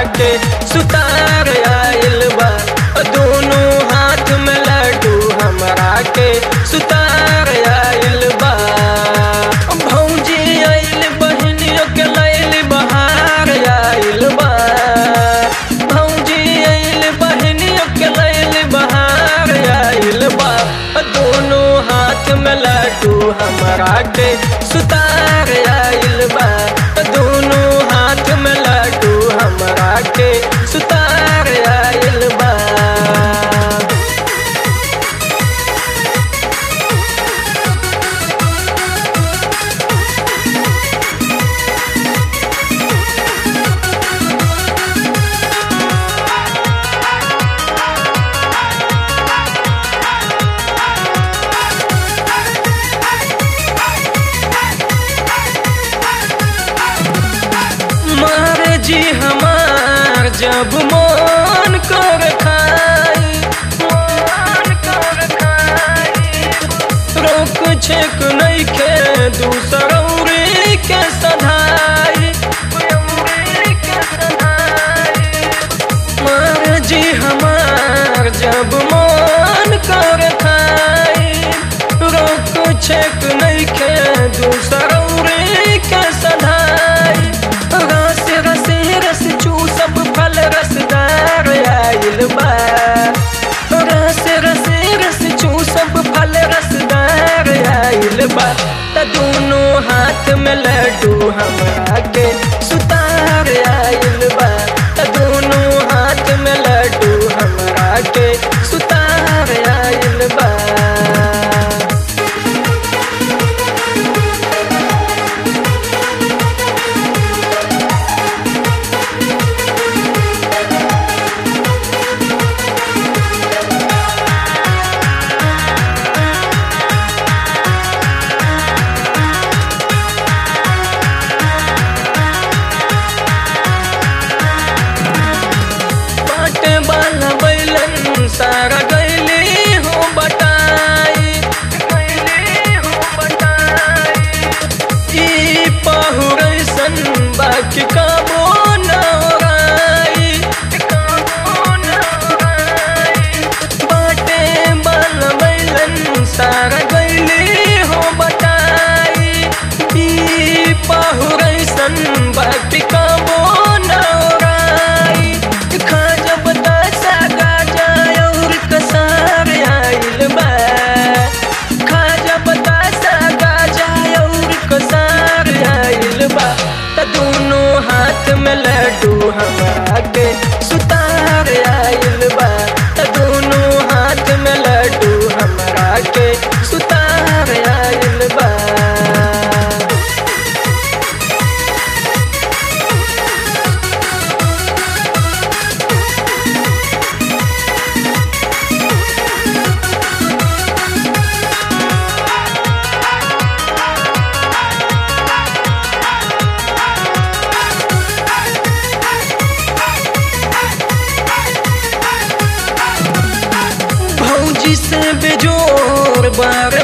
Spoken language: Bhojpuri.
के सुतार आइल बा दोनों हाथ में लड्डू हमरा के सुतार आइल बा भौजी आइल बहनियों के लैल बहार आइल बा भौजी आइल बहनियों के लैल बहार आइल बा दोनों हाथ में लड्डू हमरा के सुतार आइल बा दोनों हाथ में लड्डू हमरा के सुतार आइल बा मारे जी हमार जब मन कर खाई मन कर खाई रोक छेक नहीं के दूसरौरी के सधाई के सधाई मार जी हमार जब मन कर खाई रोक छेक नहीं के दूसरौरी के सधाई रस रस रस चू सब फल रसदार आइल बा रस रस रस चू सब फल रसदार आइल बा त दोनों हाथ में लड्डू हमरा के सुतार आइल बा त दोनों हाथ में लड्डू हमरा के सुतार आइल बा बाटे वाला बैलन सारा गैली हो बटाई गैली हो बटाई ई पहुरैसन बाकी कबो न ओराई कबो न ओराई बाटे वाला बैलन सारा गैली हो बटाई ई पहुरैसन बाकी कबो न ओराई खा जब दशा गाजा और कसार आइल बा खा जब दशा गाजा और कसार आइल बा त दोनों हाथ में लड्डू हमरा के सुतार आइल बा त दोनों हाथ में लड्डू हमरा के सुतार आइल बा भौजी से बेजोर बार